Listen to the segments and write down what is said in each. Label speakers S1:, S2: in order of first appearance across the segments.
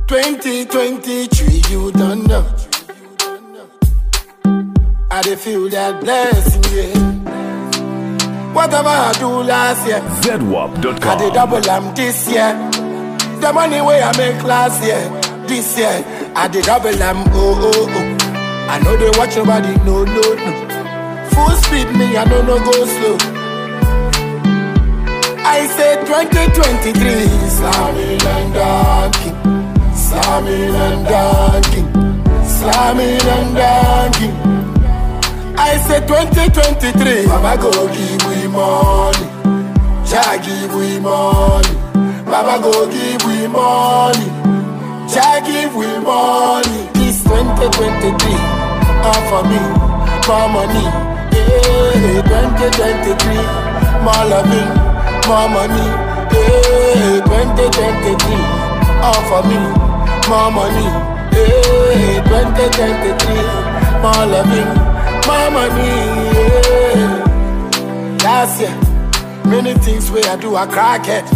S1: 2023, you don't know. I dey feel that blessing, yeah. Whatever I do last year, I dey
S2: ZWAP.com.
S1: double am this year. The money way I make last year, this year, I dey double am, oh, oh, oh. I know they watch nobody, no, no, no. Full speed, me, I know no go slow. I say 2023, slamming and dunking, slamming and dunking, slamming and dunking. I say 2023, Baba go give we money, Jah give we money, Baba go give we money, Jah give we money. This 2023, all for me, more money, yeah. 2023, more loving, more money, yeah. 2023, all for me, more money, yeah. 2023, more loving, more money, yeah. Last year, many things where I do a crackhead.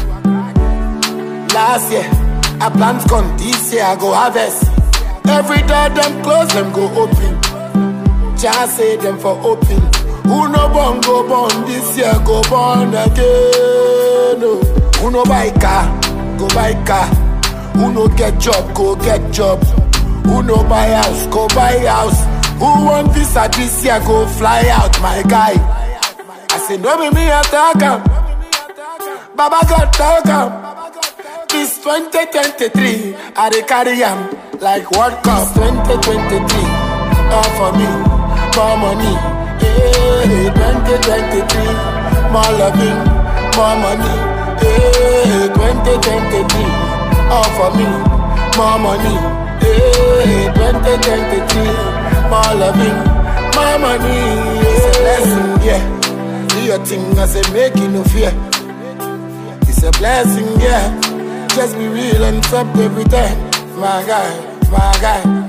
S1: Last year, I plant corn. This year I go harvest. Every door them close, them go open. Just say them for open. Who no born go born this year go born again. Oh. Who no buy car go buy car. Who no get job go get job. Who no buy house go buy house. Who want visa this year go fly out my guy. I say no be me attack am. Baba God talk am. This 2023, I dey carry am like World Cup 2023. All for me, more money. Hey, 2023, more loving, more money. Hey, 2023, all for me, more money. Hey, 2023, more loving, more money. It's a blessing, yeah. Do your thing, I say make it no fear. It's a blessing, yeah. Just be real and stop every time. My guy, my guy.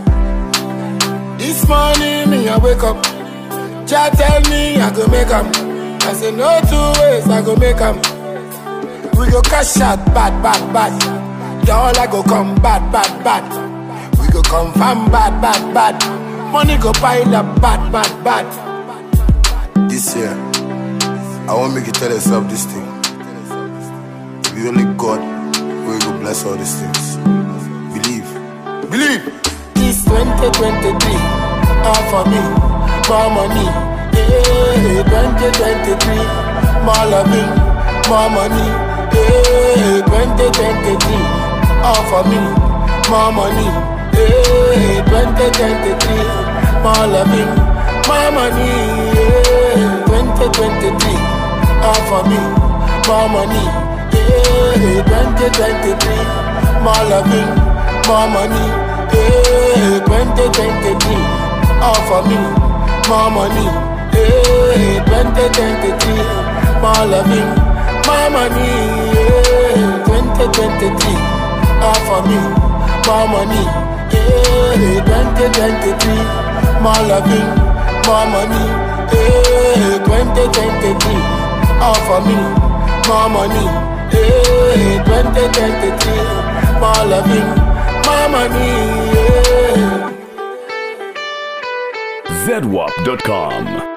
S1: This morning, me, I wake up. Jah tell me I go make 'em. I say no two ways, I go make 'em. We go cash out, bad, bad, bad. Dollar go come bad, bad, bad. We go confirm bad, bad, bad. Money go pile up, bad, bad, bad.
S3: This year, I want make you tell yourself this thing. It be only God will go bless all these things. Believe. Believe.
S1: This 2023, all for me, more money. Hey, 2023, more loving, more money. Hey, 2023, all for me, more money. Hey, 2023, more loving, more money. Hey, 2023, all for me, more money. Hey, 2023, more loving, more money. Hey, 2023, all for me, more money. Hey, 2023, more loving, more money. Hey, 2023, all for me, more money. Hey, 2023, more loving, more money. Hey, 2023, all for me, more money. Hey, 2023, more loving, more money. Yeah.
S2: ZWAP.com.